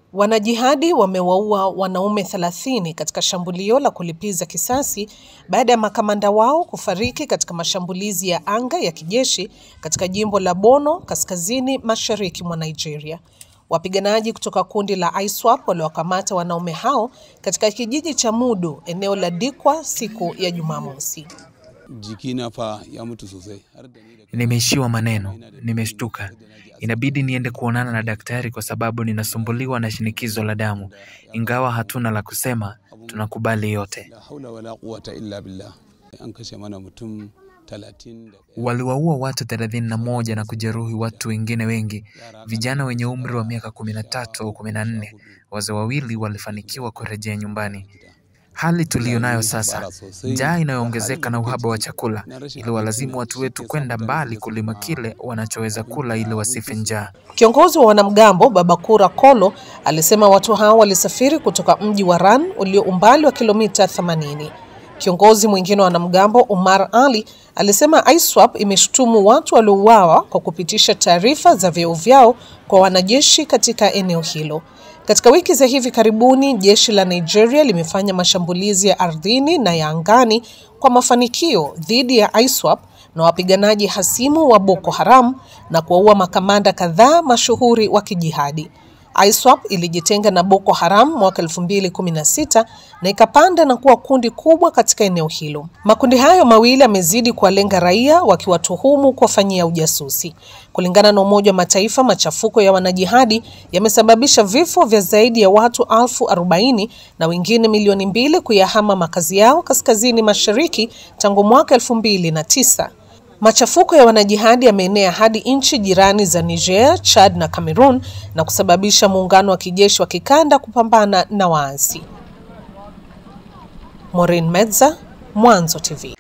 Wanajihadi wamewaua wanaume 30 katika shambulio la kulipiza kisasi baada ya makamanda wao kufariki katika mashambulizi ya anga ya kijeshi katika jimbo la Borno kaskazini mashariki mwa Nigeria. Wapiganaji kutoka kundi la ISWAP waliwakamata wanaume hao katika kijiji cha Mudu, eneo la Dikwa siku ya Jumamosi. jikina fa ya mutu sosai har da ni da Nimeishiwa maneno, nimeshtuka. Inabidi niende kuonana na daktari kwa sababu ninasumbuliwa na shinikizo la damu. Ingawa hatuna la kusema, tunakubali yote. la haula wala quwwata illa billah an kashe mana mutum talatin da ɗaya. Waliwaua watu thelathini na moja na kujeruhi watu wengine wengi, vijana wenye umri wa miaka kumi na tatu au kumi na nne. Wazee wawili walifanikiwa kurejea nyumbani. Hali tuliyo nayo sasa, njaa inayoongezeka na uhaba wa chakula, ili walazimu watu wetu kwenda mbali kulima kile wanachoweza kula ili wasife njaa. Kiongozi wa wanamgambo Babakura Kolo alisema watu hao walisafiri kutoka mji wa Ran ulio umbali wa kilomita 80. Kiongozi mwingine wa wanamgambo Umar Ali alisema ISWAP imeshutumu watu waliouawa kwa kupitisha taarifa za vyeo vyao kwa wanajeshi katika eneo hilo. Katika wiki za hivi karibuni, jeshi la Nigeria limefanya mashambulizi ya ardhini na ya angani kwa mafanikio dhidi ya ISWAP na wapiganaji hasimu wa Boko Haram na kuwaua makamanda kadhaa mashuhuri wa kijihadi. ISWAP ilijitenga na Boko Haram mwaka 2016 na ikapanda na kuwa kundi kubwa katika eneo hilo. Makundi hayo mawili yamezidi kuwalenga raia wakiwatuhumu kuwafanyia ujasusi. Kulingana na Umoja wa Mataifa, machafuko ya wanajihadi yamesababisha vifo vya zaidi ya watu elfu arobaini na wengine milioni mbili kuyahama makazi yao kaskazini mashariki tangu mwaka 2009. Machafuko ya wanajihadi yameenea hadi nchi jirani za Niger, Chad na Cameroon na kusababisha muungano wa kijeshi wa kikanda kupambana na waasi. Maureen Medza, Mwanzo TV.